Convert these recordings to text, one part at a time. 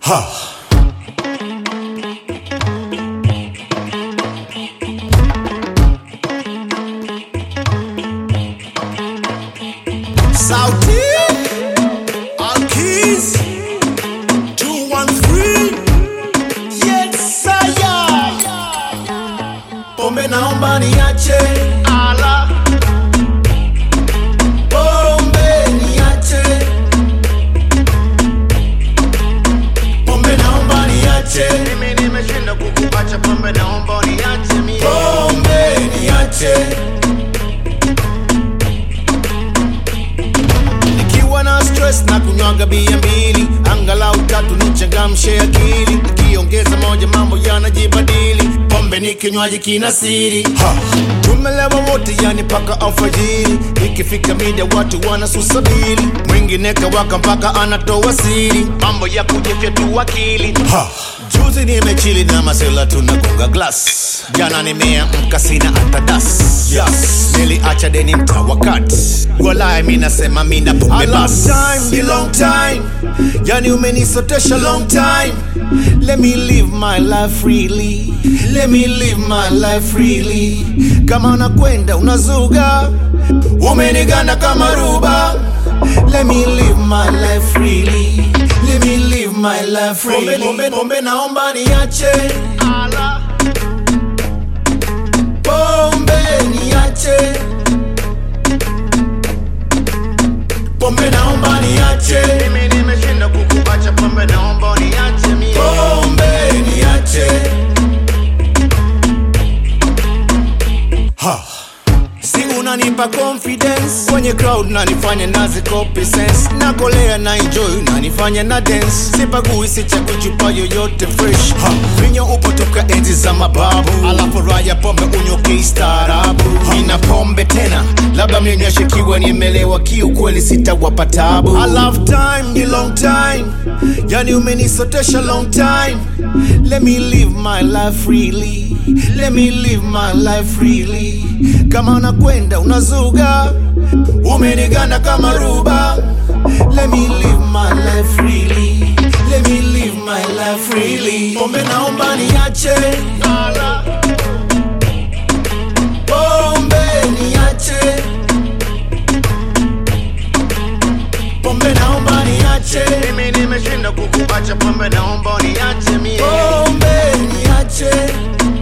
Sauti Alkiz 213 Yes saya Pombe naomba niache Ala Pombe niache Pombe naomba niache Mimi nimeshinda kukuacha pombe, naomba uniache mie. Pombe niache Nikiwa na stress na kunywaga bia mbili Angalau tatu nichangamshe akili Nikiongeza moja mambo yanajibadili Pombe ni kinywaji kina siri ha. Tumelewa wote yani paka alfajiri Ikifika mida watu wanasusabili Mwingine kawaka mpaka anatoa siri Mambo ya kujifya tu akili ha. Juzi nimechili na masela tunagonga glass Jana nimeamka sina hata das yes. Niliacha deni mta wakati Walai mi nasema mi na pombe bas time, ni long time Yani umenisotesha long time Let me live my life freely Let me live my life freely Kama unakwenda unazuga Umeniganda kama ruba Let me live my life freely Let me live my life freely Pombe, pombe, pombe naomba niache Ala, Pombe niache Pombe naomba niache mimi nimeshinda kukuacha pombe, naomba uniache mie. Pombe niache ha. Si unanipa confidence kwenye crowd nanifanya nazi copy sense nakolea na enjoy nanifanya na dance sipagui sichagui chupa yoyote fresh ha. vinyo upo toka enzi za mababu alafu raya pombe unywe kistaarabu nina pombe tena labda mlinyweshekiwa nimelewa kiukweli sitawapa tabu I love time ni long time yani umenisotesha long time let me live my life freely let me live my life freely kama unakwenda unazuga umeniganda kama ruba let me live my life freely let me live my life freely pombe naomba niache Ala, pombe niache pombe naomba niache mimi nimeshinda kukuacha pombe, naomba uniache mie. pombe niache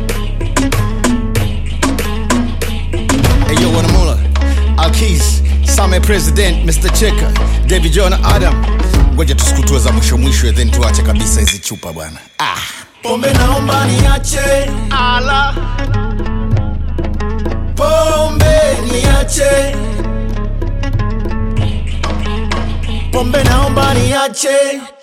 Hey yo, Wanamula, Alkis, Same President, Mr. Cheka, David John Adam. Ngoja tusikutue za mwisho mwisho, then tuache kabisa hizi chupa bwana. Ah. pombe naomba niache Ala, pombe niache pombe naomba niache